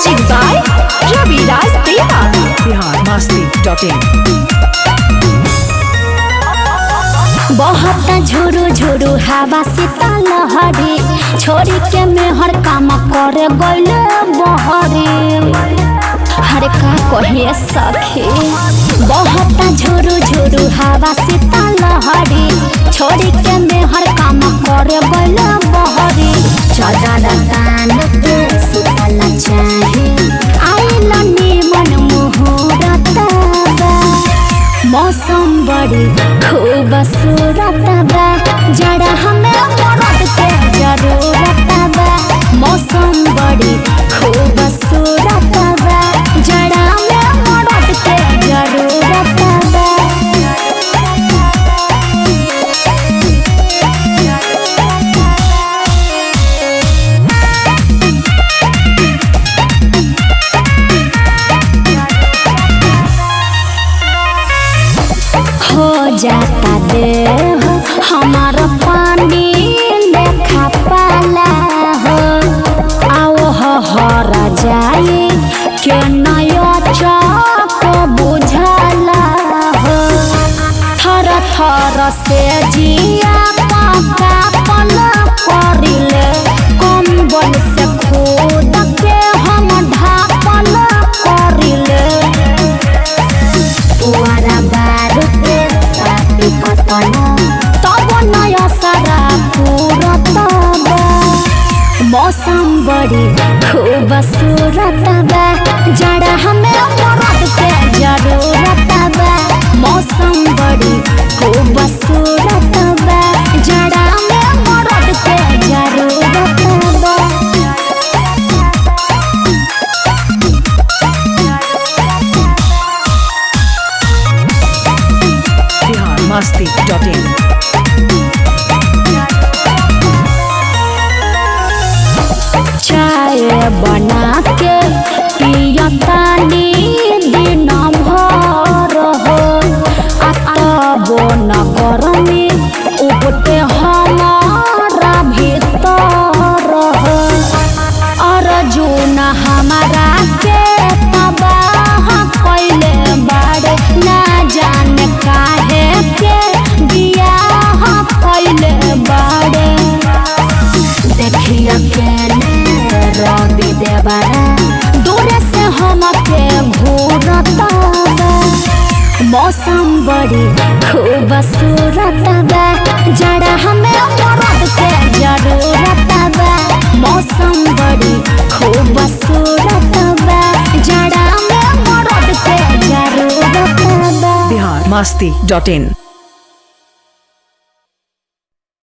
Music by Ravi Raj Deva. biharmasti.in बहुत झुरु झुरु हवा से लहरी छोरी के मेहर काम करे गईले बहरी हरे का कहिए सखी बहुत झुरु झुरु हवा से लहरी छोरी के मेहर काम करे गईले बहरी चदर कान के सुतला चाहे आइल निमन मुहूर्त बा मौसम बड़ी खूबसूरत बा जरा हमें मरद के जरूरत बा मौसम बड़ी खूबसूरत बा जरा हमें मरद के जरूरत बा हो जाता देह हमार पानी लेखा पाला हो आओ हो हरा जाए के नया चक बुझला हो थर थर से जिया पका पल करिले कम्बल से खुद के हम ढापल करिले पुआरा बारुदे पापी कतना तब नया सारा पूरत बा मौसम बड़ी खूबसूरत बा जड़ा हमें मरद के जरूरत बा मौसम बड़ी खूबसूरत बा जड़ा हमें मरद के जरूरत बा biharmasti.in चाय बना के पियतानी दिन भर हो आ तब न गरमी उबटे हमारा भीतर हो अर्जुन हमारा के तबाह कैले बाड़े ना जाने काहे के बियाह कैले बाड़े देखिया केने रवि देवरा दूर से हमके घूरत बा मौसम बड़ी खूबसूरत बा जड़ा हमें मरद के जरूरत बा मौसम बड़ी खूबसूरत बा जड़ा हमें मरद के जरूरत बा biharmasti.in